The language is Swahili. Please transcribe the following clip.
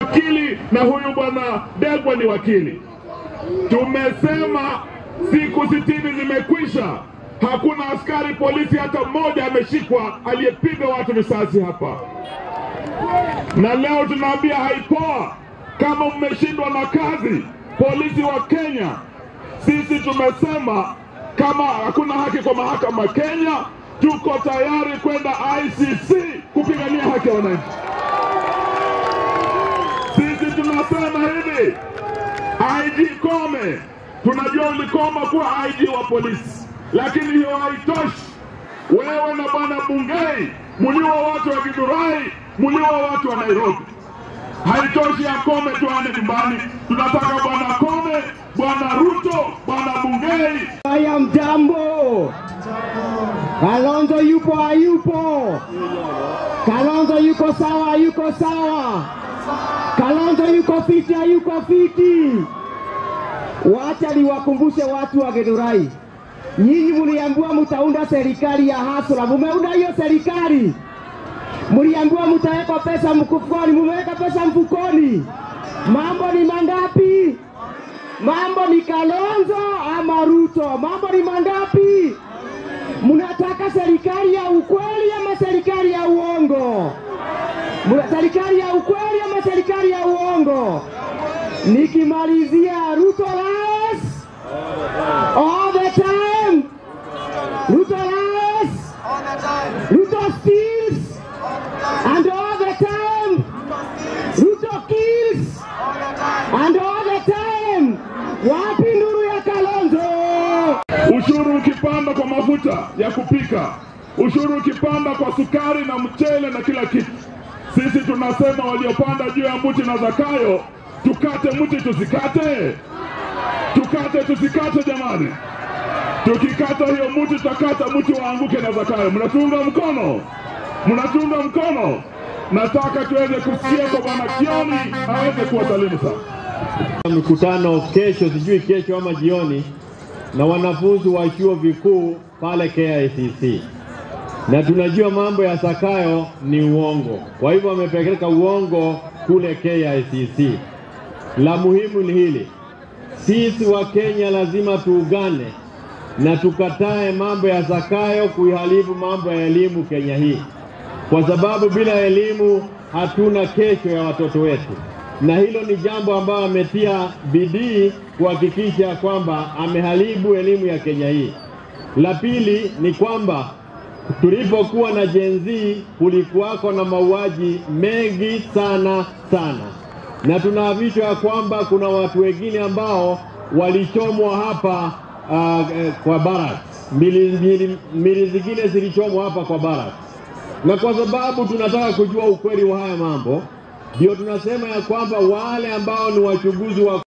wakili na huyu bwana Degwa ni wakili. Tumesema siku sitini zimekwisha, hakuna askari polisi hata mmoja ameshikwa aliyepiga watu risasi hapa, na leo tunaambia haipoa. Kama mmeshindwa na kazi, polisi wa Kenya, sisi tumesema kama hakuna haki kwa mahakama Kenya, tuko tayari kwenda ICC kupigania haki ya wananchi. Sisi tunasema hivi, IG Kome, tunajua ulikoma kuwa IG wa polisi, lakini hiyo haitoshi. Wewe na bwana Bungei muliwa watu wa Githurai, muliwa watu wa Nairobi. Haitoshi ya Kome tuane nyumbani, tunataka bwana Kome, bwana Ruto, bwana Bungei Haya, mjambo. Kalonzo yupo hayupo? Kalonzo yuko sawa hayuko sawa? Kalonzo yuko fiti hayuko fiti? Wacha niwakumbushe watu wa Githurai, nyinyi mliambiwa mtaunda serikali ya hasla, mumeunda hiyo serikali? Mliambiwa mtaweka pesa mfukoni, mumeweka pesa mfukoni? Mambo ni mangapi? Mambo ni Kalonzo ama Ruto? Mambo ni mangapi? Mnataka serikali ya ukweli ama serikali ya uongo? Mna serikali ya ukweli ama serikali ya uongo? Nikimalizia, Ruto lies all the time. Ruto lies, Ruto steals, and all the time. Ruto kills, and all the time. Wapi nduru ya Kalonzo? ushuru ukipanda kwa mafuta ya kupika, ushuru ukipanda kwa sukari na mchele na kila kitu, sisi tunasema waliopanda juu ya mti na Zakayo, tukate mti tusikate, tukate tusikate, jamani. Tukikata hiyo mti, tutakata mti waanguke na Zakayo. Mnatunga mkono? Mnatunga mkono? Nataka tuweze kusikia kwa bwana Kioni aweze kuwasalimu sana. mkutano kesho, sijui kesho ama jioni, na wanafunzi wa chuo vikuu pale KICC, na tunajua mambo ya Zakayo ni uongo, kwa hivyo wamepeleka uongo kule KICC. La muhimu ni hili, sisi wa Kenya lazima tuungane na tukatae mambo ya Zakayo kuiharibu mambo ya elimu Kenya hii, kwa sababu bila elimu hatuna kesho ya watoto wetu, na hilo ni jambo ambayo ametia bidii kuhakikisha kwamba ameharibu elimu ya Kenya hii. La pili ni kwamba tulipokuwa na Gen Z kulikuwako na mauaji mengi sana sana, na tunaavishwa ya kwamba kuna watu wengine ambao walichomwa hapa uh, eh, kwa barracks. Mili, mili, mili zingine zilichomwa hapa kwa barracks, na kwa sababu tunataka kujua ukweli wa haya mambo, ndio tunasema ya kwamba wale ambao ni wachunguzi wa